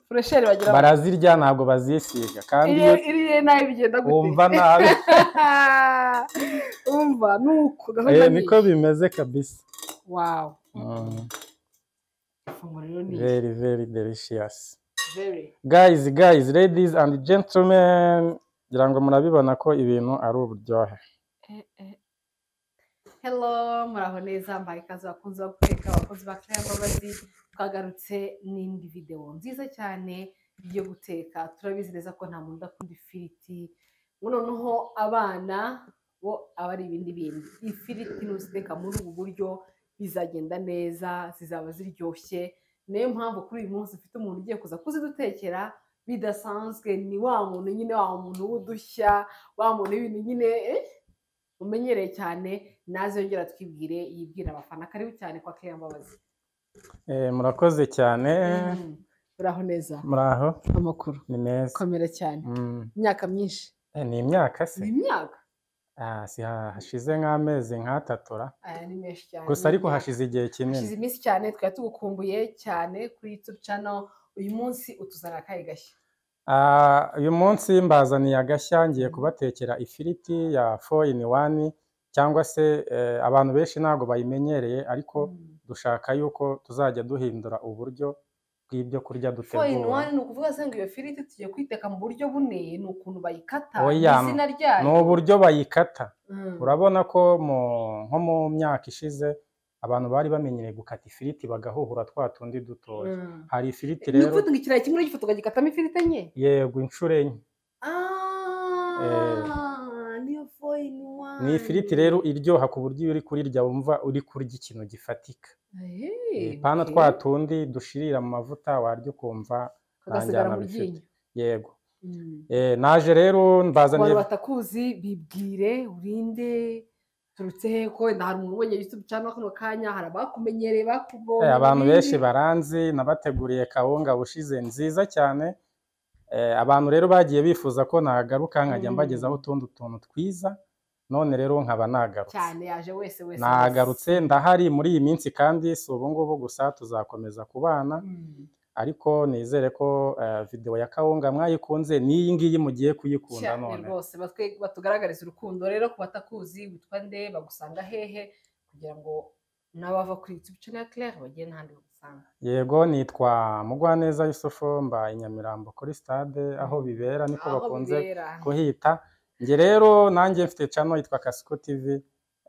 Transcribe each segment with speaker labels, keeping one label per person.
Speaker 1: furusheri bagira bati
Speaker 2: barazirya ntabwo bazisiga kandi iyo
Speaker 1: iriye iriye nabi bigenda gute
Speaker 2: wumva nabi
Speaker 1: umva nuko
Speaker 2: eh,
Speaker 1: gahunda
Speaker 2: niko bimeze kabisa
Speaker 1: wawu
Speaker 2: Mm,
Speaker 1: ifunguro rero ni
Speaker 2: very very delicious
Speaker 1: very
Speaker 2: guys guys ladies and gentlemen ngira ngo murabibona ko ibintu ari uburyohe
Speaker 1: hello muraho neza mbaye ikaze abakunzi bo guteka abakunzi ba Claire Mbabazi twagarutse n'indi videwo nziza cyane yo guteka turabizi neza ko nta muntu udakunda ifiriti noneho abana bo aba ari ibindi bindi ifiriti nuziteka muri ubu buryo bizagenda neza zizaba ziryoshye niyo mpamvu kuri uyu munsi ufite umuntu ugiye kuza kuzidutekera bidasanzwe ni wa muntu nyine wa muntu w'udushya wa muntu w'ibintu nyine eh, umenyereye cyane naze yongera twibwire yibwira abafana karibu cyane kwa Claire Mbabazi
Speaker 2: Eh, murakoze cyane
Speaker 1: Mm. uraho neza
Speaker 2: muraho
Speaker 1: amakuru
Speaker 2: ni meza
Speaker 1: komera cyane
Speaker 2: Mm,
Speaker 1: imyaka myinshi
Speaker 2: eh, ni imyaka se
Speaker 1: ni imyaka
Speaker 2: Ah, si hashize nk'amezi nk'atatura
Speaker 1: aya ni menshi cyane
Speaker 2: gusa
Speaker 1: ni
Speaker 2: ariko
Speaker 1: imyaka.
Speaker 2: hashize igihe kinini
Speaker 1: hashize iminsi cyane twari tugukumbuye cyane kuri youtube channel uyu munsi utuzanira akahe gashya
Speaker 2: Ah, uyu munsi mbazaniye agashya ngiye kubatekera ifiriti ya fo ini wani cyangwa se eh, abantu benshi ntabwo bayimenyereye ariko
Speaker 1: Mm.
Speaker 2: dushaka yuko tuzajya duhindura uburyo bw'ibyo kurya
Speaker 1: four in
Speaker 2: dutegura
Speaker 1: one ni ukuvuga se ngo iyo firiti tugiye kuyiteka mu buryo bune ni ukuntu bayikata
Speaker 2: Oya,
Speaker 1: ni izina ryayo
Speaker 2: ni uburyo bayikata
Speaker 1: Mm.
Speaker 2: urabona ko mu- nko mu myaka ishize abantu bari bamenyereye gukata ifiriti bagahuhura twa tundi dutoya
Speaker 1: Mm.
Speaker 2: hari ifiriti
Speaker 1: ni
Speaker 2: rero
Speaker 1: ukuvuga ngo ikirayi kimwe uragifata ukagikatamo ifiriti enye
Speaker 2: yego inshuro enye
Speaker 1: Ah, niyo four in one
Speaker 2: ni ifiriti rero iryoha ku buryo iyo uri kurirya wumva uri kurya ikintu gifatika
Speaker 1: Eh,
Speaker 2: pana
Speaker 1: okay.
Speaker 2: twa tundi dushirira mu mavuta warya ukumva
Speaker 1: kagasigara
Speaker 2: nta njyana
Speaker 1: mu
Speaker 2: bifite.
Speaker 1: ryinyo
Speaker 2: yego
Speaker 1: Mm.
Speaker 2: Eh, naje rero
Speaker 1: abantu
Speaker 2: mbazaniye
Speaker 1: batakuzi bibwire urinde turutse he ko wenda hari umuntu ubonye youtube cyangwa kano kanya hari abakumenyereye bakubonye
Speaker 2: eh, abantu
Speaker 1: ibindi.
Speaker 2: benshi baranzi nabateguriye kawunga bushize nziza cyane Eh, abantu rero bagiye bifuza ko nagaruka nkajya
Speaker 1: Mm.
Speaker 2: mbagezaho utundi tuntu twiza none rero nkaba nagarutse
Speaker 1: cyane yaje wese wese
Speaker 2: nagarutse ndahari muri iyi minsi kandi si ubu ngubu gusa tuzakomeza kubana
Speaker 1: wese. Mm.
Speaker 2: ariko nizere ko eh, video ya kawunga mwayikunze n'iyi ngiyi mugiye kuyikunda
Speaker 1: cyane
Speaker 2: none
Speaker 1: rwose batwe- batugaragarize urukundo rero ku batakuzi witwa nde bagusanga hehe kugira ngo n'abava kuri youtube channel ya claire bagere n'ahandi bagusanga
Speaker 2: yego nitwa mugwaneza yusufu mba i nyamirambo kuri stade aho bibera niko
Speaker 1: aho
Speaker 2: bakunze
Speaker 1: bibera
Speaker 2: kuhita njye rero nanjye mfite cano yitwa kasuku tv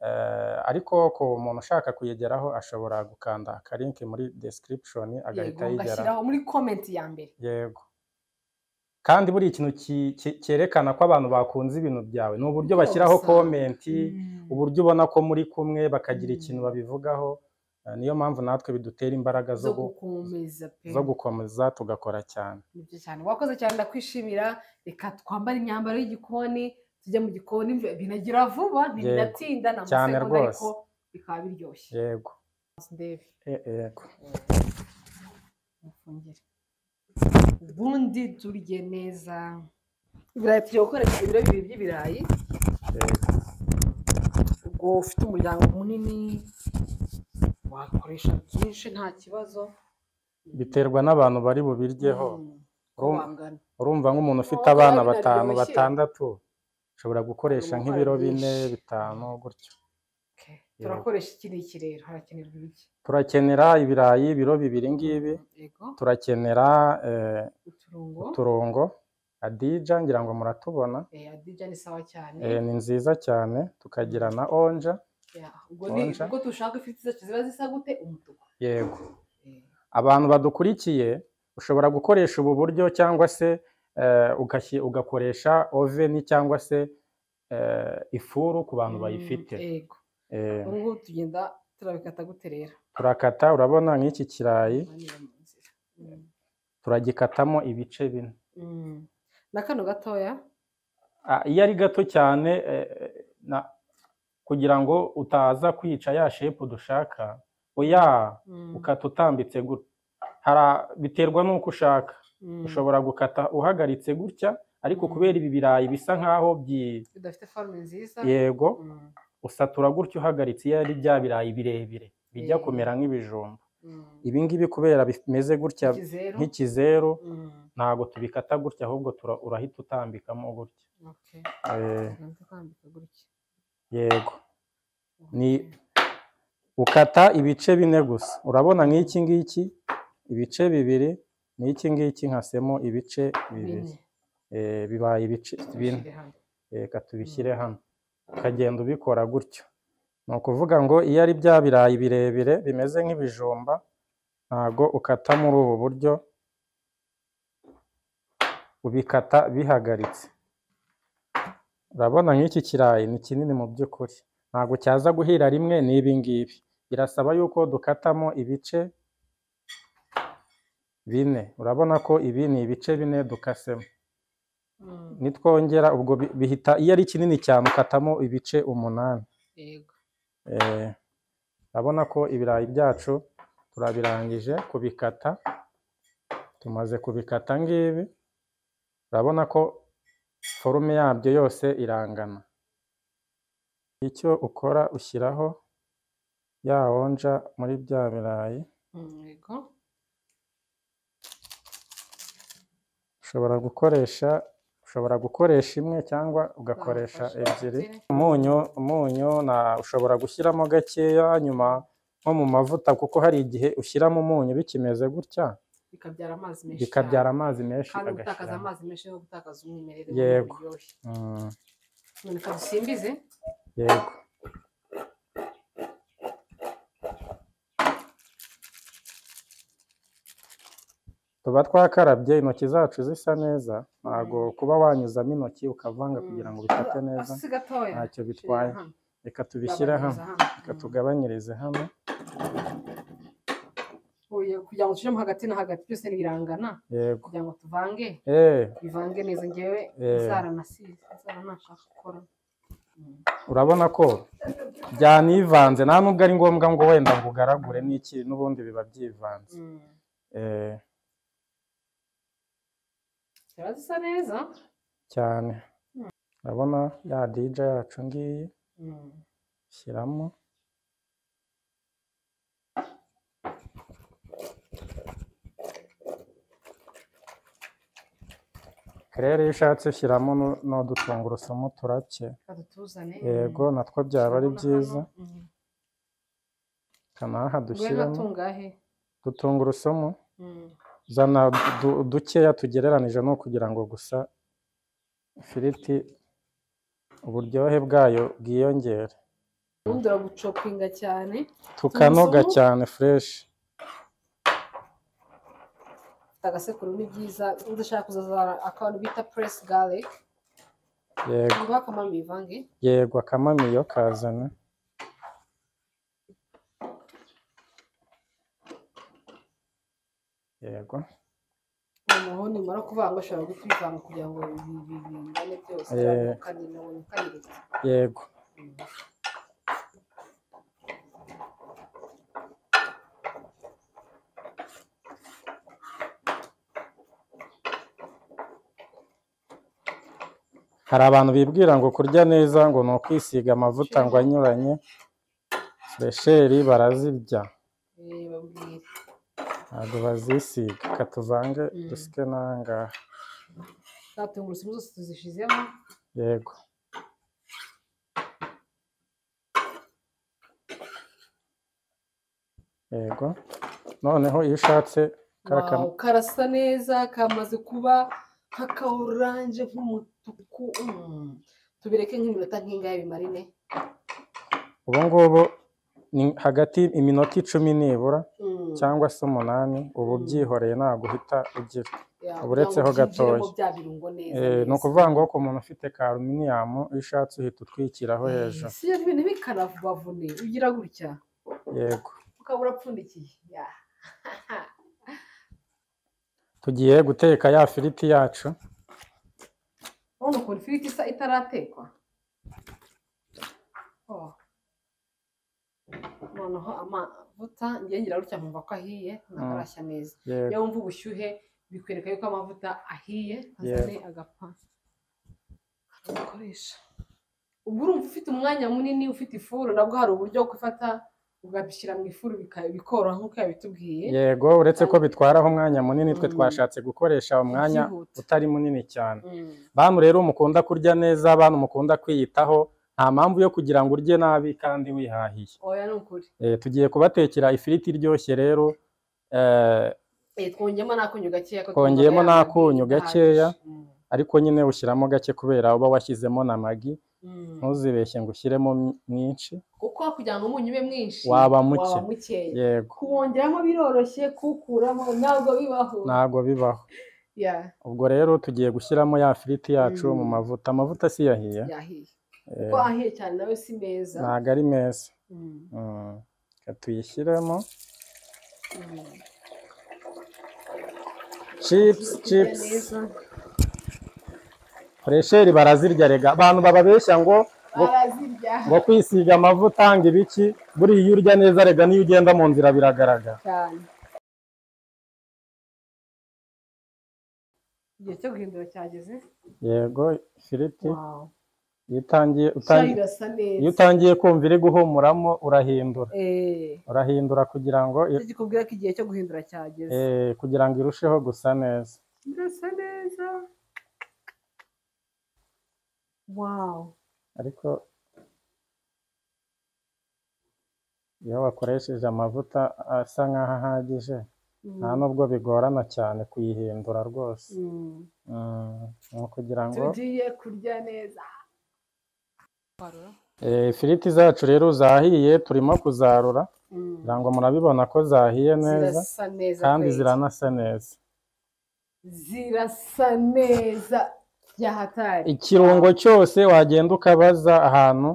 Speaker 2: eh, ariko ku muntu ushaka kuyigeraho ashobora gukanda akalinki muri description agahita
Speaker 1: yego
Speaker 2: yigeraho
Speaker 1: ugashyiraho muri comment ya mbere
Speaker 2: yego kandi buri ikintu ki- ki- cyerekana ko abantu bakunze ibintu byawe ni uburyo
Speaker 1: Rwose.
Speaker 2: bashyiraho komenti
Speaker 1: Mm.
Speaker 2: uburyo ubona ko muri kumwe bakagira
Speaker 1: Mm.
Speaker 2: ikintu babivugaho Eh, niyo mpamvu natwe bidutera imbaraga zo
Speaker 1: zo
Speaker 2: gu-
Speaker 1: gukomeza pe
Speaker 2: zo gukomeza tugakora cyane
Speaker 1: nibyo cyane wakoze cyane ndakwishimira reka twambare imyambaro y'igikoni tujye mu gikoni bi- binagira vuba ntibinatinda nta
Speaker 2: Cyane
Speaker 1: masegonda
Speaker 2: rwose.
Speaker 1: ariko bikaba biryoshye
Speaker 2: yego
Speaker 1: ndebe
Speaker 2: E- yego
Speaker 1: mufungire ubundi turye neza ibirayi tugiye gukoresha ibiro bibiri by'ibirayi
Speaker 2: yego.
Speaker 1: ubwo ufite umuryango munini wakoresha byinshi nta kibazo
Speaker 2: biterwa n'abantu bari bubiryeho
Speaker 1: Mm, uko
Speaker 2: Urumva-
Speaker 1: bangana
Speaker 2: urumva nk'umuntu ufite
Speaker 1: Oya,
Speaker 2: abana
Speaker 1: biraryoshye.
Speaker 2: batanu batandatu ushobora gukoresha
Speaker 1: Hari
Speaker 2: nk'ibiro
Speaker 1: umubare
Speaker 2: bine
Speaker 1: mwinshi.
Speaker 2: bitanu gutyo
Speaker 1: Okay. turakoresha iki ni iki rero harakenerwa ibiki
Speaker 2: turakenera ibirayi ibiro bibiri ngibi
Speaker 1: yego
Speaker 2: turakenera eh,
Speaker 1: uturungo
Speaker 2: uturongo adija ngira ngo muratubona
Speaker 1: Eh, adija ni sawa cyane
Speaker 2: Eh, ni nziza cyane tukagira na onja
Speaker 1: Ya, ubwo ni
Speaker 2: Onja.
Speaker 1: ubwo dushaka ifite zacu ziba zisa gute umutuku
Speaker 2: yego
Speaker 1: Eh,
Speaker 2: abantu badukurikiye ushobora gukoresha ubu buryo cyangwa se eh, ugashyi- ugakoresha oveni cyangwa se eh, ifuru ku bantu
Speaker 1: mm,
Speaker 2: bayifite
Speaker 1: yego
Speaker 2: Eh,
Speaker 1: ubu ngubu tugenda turabikata gute rero
Speaker 2: turakata urabona nk'iki kirayi
Speaker 1: Anyura mu nzira. Mm,
Speaker 2: turagikatamo ibice bine
Speaker 1: mm. na kano gatoya
Speaker 2: Ah, iyo ari gato cyane eh, eh, na- kugira ngo utaza kwica ya shepu dushaka oya
Speaker 1: Mm,
Speaker 2: ukata utambitse gutya Hara- biterwa n'uko ushaka
Speaker 1: mm.
Speaker 2: ushobora gukata uhagaritse gutya ariko
Speaker 1: Mm.
Speaker 2: kubera ibi birayi bisa nk'aho byi
Speaker 1: bidafite forume nziza
Speaker 2: yego
Speaker 1: Mm,
Speaker 2: usatura gutya uhagaritse iyo ari bya birayi birebire bijya
Speaker 1: Eh.
Speaker 2: kumera nk'ibijumba ibi ngibi kubera bimeze gutya
Speaker 1: ikizeru
Speaker 2: nk'ikizeru
Speaker 1: Mm,
Speaker 2: ntabwo tubikata gutya ahubwo tura- urahita utambikamo gutya
Speaker 1: okay.
Speaker 2: Eh,
Speaker 1: Tubanze kwambika gutya.
Speaker 2: yego Ni-
Speaker 1: Okay.
Speaker 2: ukata ibice bine gusa urabona nk'iki ngiki ibice bibiri n'iki ngiki nkasemo ibice bibiri
Speaker 1: Bine.
Speaker 2: Eh, bibaye ibice bine
Speaker 1: Ushyire hano.
Speaker 2: reka tubishyire hano ukagenda ubikora gutyo ni ukuvuga ngo iyo ari bya birayi birebire bimeze nk'ibijumba ntago ukata muri ubu buryo ubikata bihagaritse urabona nk'iki kirayi ni kinini mu by'ukuri ntabwo cyaza guhira rimwe n'ibi ngibi birasaba yuko dukatamo ibice bine urabona ko ibi ni ibice bine dukasemo
Speaker 1: Mm,
Speaker 2: nitwongera ubwo bi- bihita iyo ari kinini cyane ukatamo ibice umunani
Speaker 1: yego.
Speaker 2: Eh, urabona ko ibirayi byacu turabirangije kubikata tumaze kubikata ngibi urabona ko forume yabyo yose irangana icyo ukora ushyiraho ya onja muri bya birayi
Speaker 1: Mm, yego.
Speaker 2: ushobora gukoresha ushobora gukoresha imwe cyangwa ugakoresha
Speaker 1: Wafashe
Speaker 2: ebyiri
Speaker 1: ebyiri.
Speaker 2: umunyu umunyu na ushobora gushyiramo gakeya nyuma nko mu mavuta kuko hari igihe ushyiramo umunyu bikimeze gutya
Speaker 1: Bikabyara amazi menshi.
Speaker 2: bikabyara
Speaker 1: cyane.
Speaker 2: amazi menshi
Speaker 1: Kandi gutakaza
Speaker 2: agashyiramo
Speaker 1: amazi menshi no gutakaza umwimerere
Speaker 2: Yego.
Speaker 1: w'uburyohe.
Speaker 2: Mm,
Speaker 1: None kadusimbize.
Speaker 2: yego tuba twakarabye intoki zacu zisa neza ntabwo kuba wanyuzamo intoki ukavanga
Speaker 1: Mm.
Speaker 2: kugira ngo bifate neza
Speaker 1: Hasi gatoya.
Speaker 2: ntacyo
Speaker 1: Shyira
Speaker 2: bitwaye
Speaker 1: hano.
Speaker 2: reka tubishyire hano
Speaker 1: Babanyuza
Speaker 2: reka
Speaker 1: Mm.
Speaker 2: tugabanyirize hano
Speaker 1: Oya, kugira ngo tujemo hagati na hagati byose birangana
Speaker 2: yego
Speaker 1: kugira ngo tuvange
Speaker 2: Eh,
Speaker 1: bivange neza ngewe
Speaker 2: Eh.
Speaker 1: zaranasize zaranashaka gukora Mm.
Speaker 2: urabona ko byanivanze nta nubwo ari ngombwa ngo wenda ngo ugaragure n'iki n'ubundi biba byivanze
Speaker 1: Mm.
Speaker 2: Eh,
Speaker 1: ziba zisa neza
Speaker 2: cyane urabona ya dija yacu ngiyi
Speaker 1: Mm.
Speaker 2: shyiramo kerere iyo ushatse ushyiramo nu- n'udutungurusumu turake
Speaker 1: reka dutuzane
Speaker 2: yego natwo byaba ari byiza kanaha
Speaker 1: duwe
Speaker 2: dushyiramo
Speaker 1: tungahe
Speaker 2: dutungurusumu
Speaker 1: Mm.
Speaker 2: zana du- dukeya tugereranije no kugira ngo gusa ifiriti uburyohe bwayo bwiyongere
Speaker 1: ubundi uragucopinga cyane
Speaker 2: tukanoga
Speaker 1: Tungurusumu?
Speaker 2: cyane fureshi
Speaker 1: ufite agasekuru ni byiza udashaka kuzazana akantu bita press garlic
Speaker 2: yego
Speaker 1: ngo akamara bivange
Speaker 2: yego akamamiyo kazana yego
Speaker 1: noneho nimara kuvanga ushobora guhita ubivanga kugira ngo bi- bi- bingane byose
Speaker 2: Eh.
Speaker 1: biranukanire unyukanyirize
Speaker 2: yego hari abantu bibwira ngo kurya neza ngo ni ukwisiga amavuta ngo anyuranye furesheri barazirya
Speaker 1: Eh, babwire
Speaker 2: ntabwo bazisiga reka tuvange
Speaker 1: Mm.
Speaker 2: dusike n'ahangaha
Speaker 1: za tungurusumu zose tuzishizemo
Speaker 2: yego yego noneho iyo ushatse karaka
Speaker 1: Wow, karasa neza kamaze kuba nk'aka oranje nk'umutuku Mm. tubireke nk'iminota nk'ingahe bimarine
Speaker 2: ubu ngubu ni hagati iminota icumi nibura
Speaker 1: Mm.
Speaker 2: cyangwa se umunani uba
Speaker 1: Mm.
Speaker 2: ubyihoreye ntabwo uhita ugira
Speaker 1: Ya,
Speaker 2: uburetseho
Speaker 1: kugira ngo
Speaker 2: gatoya.
Speaker 1: byinjiremo bya birungo neza
Speaker 2: Eh, ni
Speaker 1: neza.
Speaker 2: ukuvuga ngo ku muntu ufite karuminiyamu iyo ushatse uhita utwikiraho
Speaker 1: Eh,
Speaker 2: hejuru
Speaker 1: si ibintu bikanavubavune ugira gutya
Speaker 2: yego
Speaker 1: ukaba urapfundikiye Ya.
Speaker 2: tugiye guteka ya firiti yacu
Speaker 1: urabona ukuntu ifiriti isa itaratekwa Oh. noneho amavuta ngiye ngira gutya nkumva ko ahiye ntakarashya neza iyo
Speaker 2: yego
Speaker 1: wumva ubushyuhe bikwereka yuko amavuta ahiye azane agapfa ukoresha ubu urumva ufite umwanya munini ufite ifuru nabwo hari uburyo wo gufata ukabishyira mu ifuru bika- bikoroha nk'uko yabitubwiye
Speaker 2: yego uretse ko bitwaraho umwanya munini twe
Speaker 1: Mm.
Speaker 2: twashatse gukoresha umwanya
Speaker 1: byihuta.
Speaker 2: utari munini cyane
Speaker 1: Mm.
Speaker 2: bantu rero mukunda kurya neza bantu mukunda kwiyitaho nta mpamvu yo kugira ngo urye nabi kandi wihahiye
Speaker 1: oya ni ukuri
Speaker 2: Eh, tugiye kubatekera ifiriti iryoshye rero eh,
Speaker 1: Eh, twongeyemo n'akunyu gakeya ko
Speaker 2: Twongeyemo
Speaker 1: twumva yaba
Speaker 2: n'akunyu
Speaker 1: bihagije.
Speaker 2: gakeya.
Speaker 1: Mm.
Speaker 2: ariko nyine ushyiramo gake kubera uba washyizemo na magi
Speaker 1: Mm.
Speaker 2: ntuzibeshye ngo ushyiremo myinshi
Speaker 1: kuko kugira ngo umunyu ube mwinshi
Speaker 2: Waba muke.
Speaker 1: waba mukeya
Speaker 2: yego
Speaker 1: kuwongeramo biroroshye kuwukuramo ntabwo bibaho
Speaker 2: ntabwo bibaho
Speaker 1: Ya,
Speaker 2: ubwo rero tugiye gushyiramo ya firiti yacu
Speaker 1: Mm.
Speaker 2: mu mavuta amavuta siyahiye
Speaker 1: yahiye
Speaker 2: eh,
Speaker 1: kuko ahiye cyane nawe si meza
Speaker 2: ntabwo ari meza
Speaker 1: Mm.
Speaker 2: Mm. Reka tuyishyiremo
Speaker 1: Mm.
Speaker 2: chipusi
Speaker 1: Kurya
Speaker 2: chipusi
Speaker 1: neza.
Speaker 2: buresheri barazirya rega abantu bababeshya ngo ngo-
Speaker 1: barazirya
Speaker 2: ngo kwisiga amavuta ngo ibiki buriya iyo urya neza rega n'iyo ugenda mu nzira biragaragara
Speaker 1: cyane igihe cyo guhindura cyageze
Speaker 2: yego ifiriti
Speaker 1: wawu
Speaker 2: iyo utangiye
Speaker 1: cyari
Speaker 2: utangiye
Speaker 1: irasa
Speaker 2: iyo
Speaker 1: neza
Speaker 2: utangiye kumva iri guhumuramo urahindura
Speaker 1: eee
Speaker 2: urahindura kugira ngo i-
Speaker 1: icyo kikubwira ko igihe cyo guhindura cyageze
Speaker 2: eh, kugira ngo irusheho gusa neza
Speaker 1: irasa neza wawu
Speaker 2: ariko iyo wakoresheje amavuta asa nk'aho ahagije nta nubwo bigorana cyane kuyihindura rwose Mm, ni ukugira ngo
Speaker 1: tugiye kurya neza
Speaker 2: Eh, ifiriti zacu rero zahiye turimo kuzarura
Speaker 1: Mm.
Speaker 2: kugira ngo murabibona ko zahiye neza
Speaker 1: zirasa neza
Speaker 2: kandi
Speaker 1: kweri.
Speaker 2: ziranasa neza
Speaker 1: zirasa neza byahatari
Speaker 2: ikirungo cyose wagenda ukabaza ahantu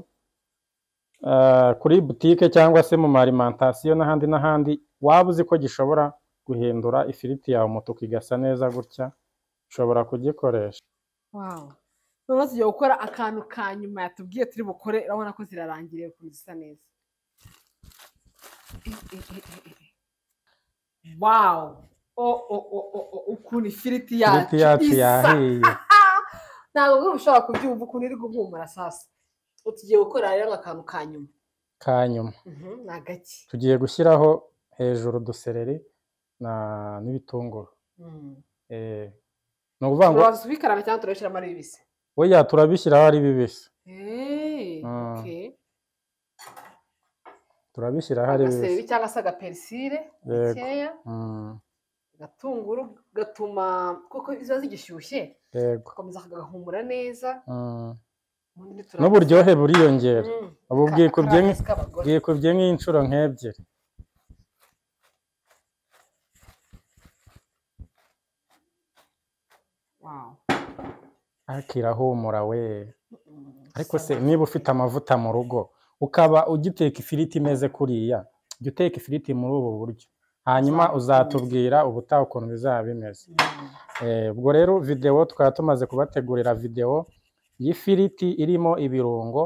Speaker 2: eh, kuri butike cyangwa se mu marimantasiyo n'ahandi n'ahandi waba uzi ko gishobora guhindura ifiriti yawe umutuku igasa neza gutya ushobora kugikoresha
Speaker 1: Wow. Noneho tugiye gukora akantu ka nyuma yatubwiye turi bukore urabona ko zirarangiriye ukuntu zisa neza wawu O- o- o- o- o- ukuntu ifiriti
Speaker 2: ifiriti yacu
Speaker 1: isa.
Speaker 2: yahiye
Speaker 1: ntabwo bwira ushobora kubyumva ukuntu iri guhumura sasa Ubu tugiye gukora rero akantu ka nyuma
Speaker 2: ka nyuma
Speaker 1: Mhm, ni agake
Speaker 2: tugiye gushyiraho hejuru udusereri na n'ibitunguru
Speaker 1: Mm.
Speaker 2: Eh, ni ukuvuga ngo
Speaker 1: turabanza tubikaranga cyangwa turabishyiramo ari bibisi
Speaker 2: oya turabishyiraho ari bibisi
Speaker 1: Eh,
Speaker 2: Mm.
Speaker 1: okay.
Speaker 2: turabishyiraho ari bibisi
Speaker 1: agasebi cyangwa se agaperisire
Speaker 2: Yego.
Speaker 1: gakeya
Speaker 2: Mm,
Speaker 1: agatunguru gatuma kuko ziba zigishyushye
Speaker 2: yego
Speaker 1: gakomeza kagahumura neza
Speaker 2: Mm,
Speaker 1: ubundi turabizi.
Speaker 2: n'uburyohe buriyongera
Speaker 1: Mm,
Speaker 2: ubu
Speaker 1: ka-
Speaker 2: bwikubye
Speaker 1: akarangizi k'abagore.
Speaker 2: bwikubye nk'inshuro nk'ebyiri
Speaker 1: Wow.
Speaker 2: ariko irahumura we
Speaker 1: Mm,
Speaker 2: ariko se
Speaker 1: sana.
Speaker 2: niba ufite amavuta mu rugo ukaba ugiteka ifiriti imeze kuriya jya uteka ifiriti muri ubu buryo hanyuma uzatubwira ubutaha ukuntu bizaba bimeze
Speaker 1: Mm,
Speaker 2: Eh, ubwo rero videwo twaba tumaze kubategurira videwo y'ifiriti irimo ibirungo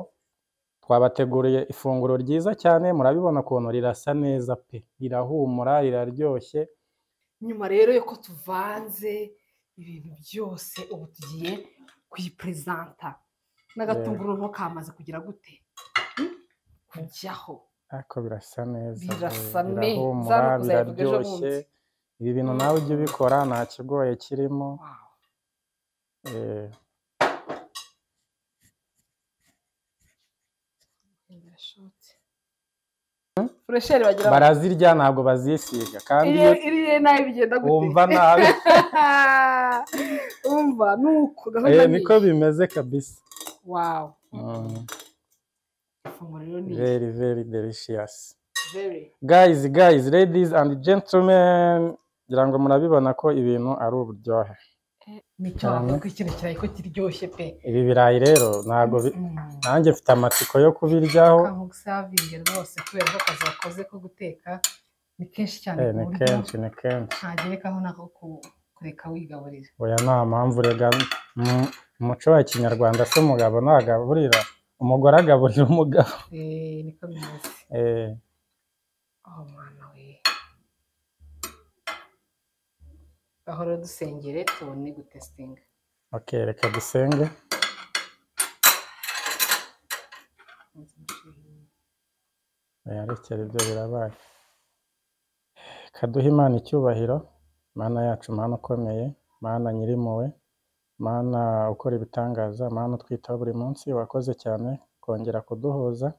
Speaker 2: twabateguriye ifunguro ryiza cyane murabibona ukuntu rirasa neza pe rirahumura riraryoshye
Speaker 1: nyuma rero yuko tuvanze ibintu byose ubu tugiye kuyiperezanta n'agatunguru nko kamaze kugira gute Mm, kujyaho
Speaker 2: ariko birasa neza
Speaker 1: Birasa
Speaker 2: pe,
Speaker 1: neza,
Speaker 2: birahumura
Speaker 1: ni ukuzabivuga ejo
Speaker 2: biraryoshye
Speaker 1: bundi.
Speaker 2: ibi bintu nawe ujye ubikora nta kigoye kirimo
Speaker 1: Wow.
Speaker 2: eh,
Speaker 1: furesheri bagira bati,
Speaker 2: barazirya ntabwo bazisiga kandi iyo
Speaker 1: iriya iriya nayo bigenda gute
Speaker 2: wumva nabi
Speaker 1: umva ni uko gahunda
Speaker 2: eh,
Speaker 1: ni
Speaker 2: niko
Speaker 1: iyi.
Speaker 2: bimeze kabisa
Speaker 1: wawu
Speaker 2: Mm,
Speaker 1: ifunguro rero ni
Speaker 2: very very delicious
Speaker 1: veri
Speaker 2: guys guys ladies and gentlemen ngira ngo murabibona ko ibintu ari uburyohe
Speaker 1: nicyo
Speaker 2: Cyane.
Speaker 1: wavuga ko ikintu kirayi ko kiryoshye pe
Speaker 2: ibi birayi rero ntabwo bi-
Speaker 1: Mm.
Speaker 2: nanjye mfite amatsiko yo kubiryaho
Speaker 1: akantu gusavinge rwose kubera ko akazi wakoze ko guteka ni kenshi cyane
Speaker 2: Eh,
Speaker 1: ku
Speaker 2: ni
Speaker 1: buryo
Speaker 2: kenshi ni kenshi
Speaker 1: ntagerekaho nako ku- kureka wigaburira
Speaker 2: oya nta mpamvu rega mu- mu muco wa kinyarwanda se umugabo ntagaburira umugore agaburira umugabo
Speaker 1: Eh, niko bimeze
Speaker 2: Eh,
Speaker 1: oh mwana we gahora dusengere tubone gutesitinga
Speaker 2: okay reka dusenge oya rekera ibyo birabaye kaduha imana icyubahiro mana yacu mana ukomeye mana nyirimpuwe mana ukora ibitangaza mana utwitaho buri munsi wakoze cyane kongera kuduhuza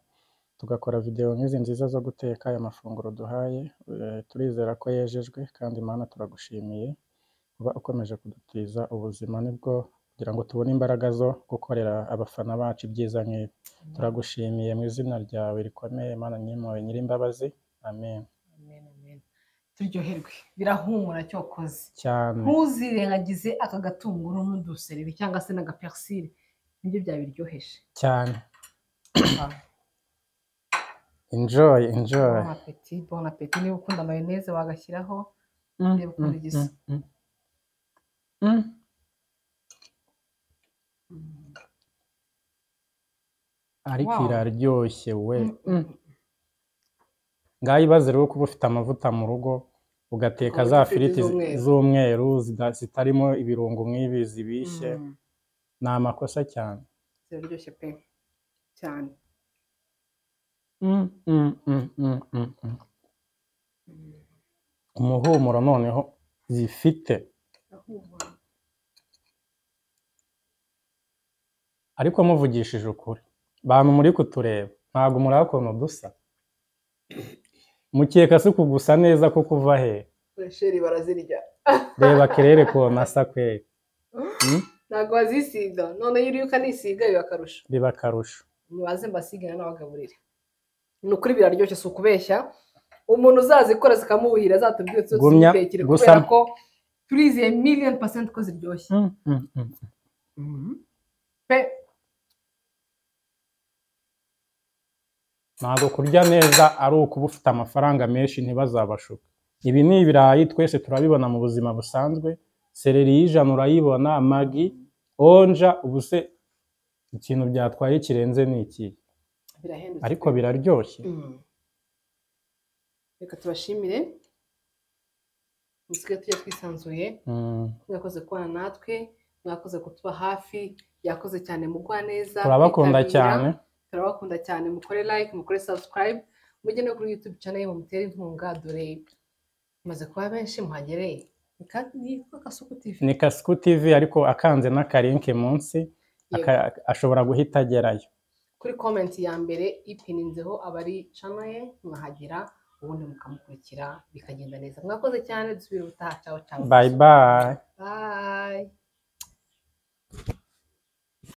Speaker 2: tugakora videwo nk'izi nziza zo guteka aya mafunguro duhaye Eh, turizera ko yejejwe kandi mana turagushimiye kuba ukomeje kudutiza ubuzima nibwo kugira ngo tubone imbaraga zo gukorera abafana bacu ibyiza nk'ibi turagushimiye mu izina ryawe rikomeye mana nyimpuwe nyir'imbabazi amen
Speaker 1: Amen, amen. turyoherwe birahumura cyokoze
Speaker 2: cyane
Speaker 1: ntuzirengagize aka gatunguru n'udusereri cyangwa se n'agaperisire nibyo byabiryoheje
Speaker 2: cyane enjoy enjoy
Speaker 1: bon appetit bon appetit niba ukunda mayoneze wagashyiraho
Speaker 2: Mm,
Speaker 1: Reba ukuntu
Speaker 2: mm,
Speaker 1: gisa.
Speaker 2: mm, mm. Mm. ariko
Speaker 1: Wow.
Speaker 2: iraryoshye we
Speaker 1: Mm, mm,
Speaker 2: ngaho ibaze rero kuba ufite amavuta mu rugo ugateka
Speaker 1: Amavuta
Speaker 2: za
Speaker 1: afite
Speaker 2: firiti zi-
Speaker 1: z'umweru.
Speaker 2: z'umweru zida- zitarimo ibirungo nk'ibi zibishye
Speaker 1: mm.
Speaker 2: ni amakosa cyane
Speaker 1: ziraryoshye pe cyane
Speaker 2: Mm, mm, mm, mm, mm, mm.
Speaker 1: Mm.
Speaker 2: umuhumuro noneho zifite
Speaker 1: birahumura
Speaker 2: ariko muvugishije ukuri bantu muri kutureba ntabwo muri ukuntu dusa mukeka si kugusa neza ko kuva he
Speaker 1: sheri barazirya
Speaker 2: reba kerere kona asa kweri Mm,
Speaker 1: ntabwo bazisiga noneho iyo uriye ukanisiga biba akarusho
Speaker 2: biba akarusho
Speaker 1: mubaze mbasigane n'abagaburire ni ukuri biraryoshye si ukubeshya umuntu uzazikora zikamubuhira zatubwire tuzo
Speaker 2: Gumya,
Speaker 1: tuzitekere
Speaker 2: gusa-
Speaker 1: kubera ko turizeye miliyoni pasenti ko ziryoshye
Speaker 2: Mm, mm, mm.
Speaker 1: pe
Speaker 2: ntabwo kurya neza ari ukuba ufite amafaranga menshi ntibazabashuke ibi ni ibirayi twese turabibona mu buzima busanzwe sereri y'ijana urayibona magi onja ubuse ikintu byatwaye kirenze ni iki
Speaker 1: birahendutse
Speaker 2: ariko
Speaker 1: pe.
Speaker 2: biraryoshye
Speaker 1: Mm. reka tubashimire musigaye tujya twisanzuye
Speaker 2: Mm.
Speaker 1: mwakoze kubana natwe mwakoze kutuba hafi yakoze cyane mugwa neza
Speaker 2: turabakunda
Speaker 1: mwitabira.
Speaker 2: cyane
Speaker 1: turabakunda cyane mukore like mukore subscribe mujye no kuri youtube channel mumutere inkunga dore maze kuba benshi muhagere nitwa kasuku tv
Speaker 2: ni kasuku tv ariko akanze n'akarinke munsi
Speaker 1: Yego.
Speaker 2: aka- ashobora guhita agerayo
Speaker 1: kuri comment ya mbere ipininzeho abari channel ye mwahagera ubundi mukamukurikira bikagenda neza mwakoze cyane dusubire ubutaha cyangwa cyangwa
Speaker 2: bayi bayi
Speaker 1: bye